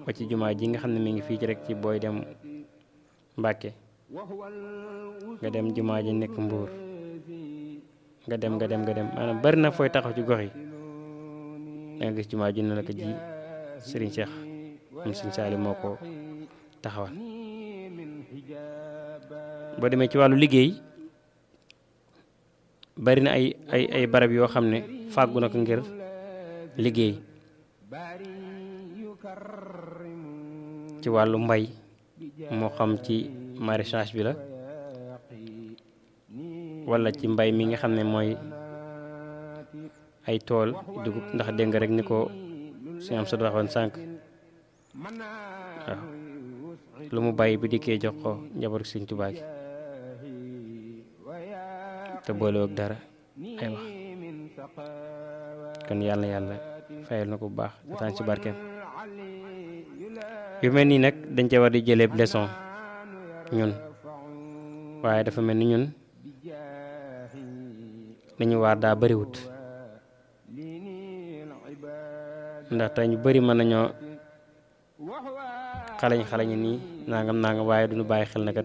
ba ci jumaa ji nga xam ne mi ngi fii ci rek ci booy dem Mbàkke nga dem jumaa ji nekk Mbuur nga dem nga dem nga dem maanaam bari na fooy taxaw ci gox yi da nga gis jumaa ji ne la ko ji Serigne Cheikh moom Serigne Saali moo ko taxawal boo demee ci wàllu liggéey bari na ay ay ay barab yoo xam ne fàggu na ko ngir liggéey ci wàllu mbay moo xam ci maraîchage bi la wala ci mbay mi nga xam ne mooy ay tool dugub ndax dégg nga rek ni ko suñu am sa waxoon sànq waaw lu mu bàyyi bu dikkee jox ko njaboot Sëñ Tuubaa gi te boolewul dara ay wax kon yàlla yàlla fayal na ko bu baax dataan ci barkeem yu mel nii nag dañ ca war di jëlee leçon ñun waaye dafa mel ni ñun dañu waar daa bariwut ndax tey ñu bari mën nañoo xalañ xalañ nii nangam nangam waaye duñu bàyyi xel na kat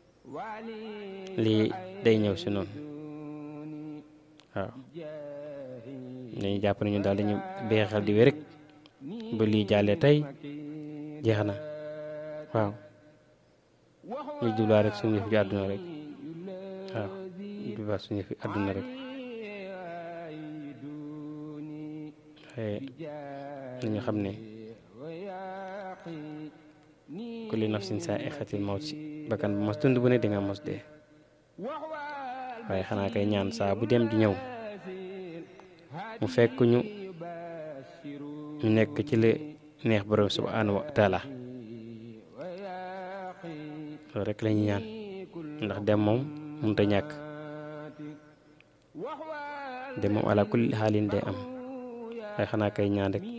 lii day ñëw si noonu waaw dañuy jàpp ne ñun daal dañu bàyyi xel di wér rek ba lii jàllee tey jeex na waaw ñu jubluwaat rek suñu yëf ju àdduna rek waaw jubluwaat suñu yëf àdduna rek waaye nañu xam ne kulli nafsin saa ixatil mawt si bakkan bu mos dund bu ne di nga mos dee waaye xanaa kay ñaan saa bu dem di ñëw mu fekk ñu ñu nekk ci la neex borom subhanahu wa taala loolu rek la ñuy ñaan ndax dem moom mënut a ñàkk dem moom ala kulli xaalin day am waaye xanaa kay ñaan rek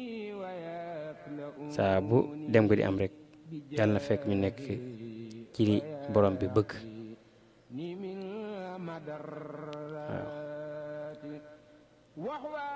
saa bu dem ko di am rek yàlla na fekk ñu nekk ci li borom bi bëgg waaw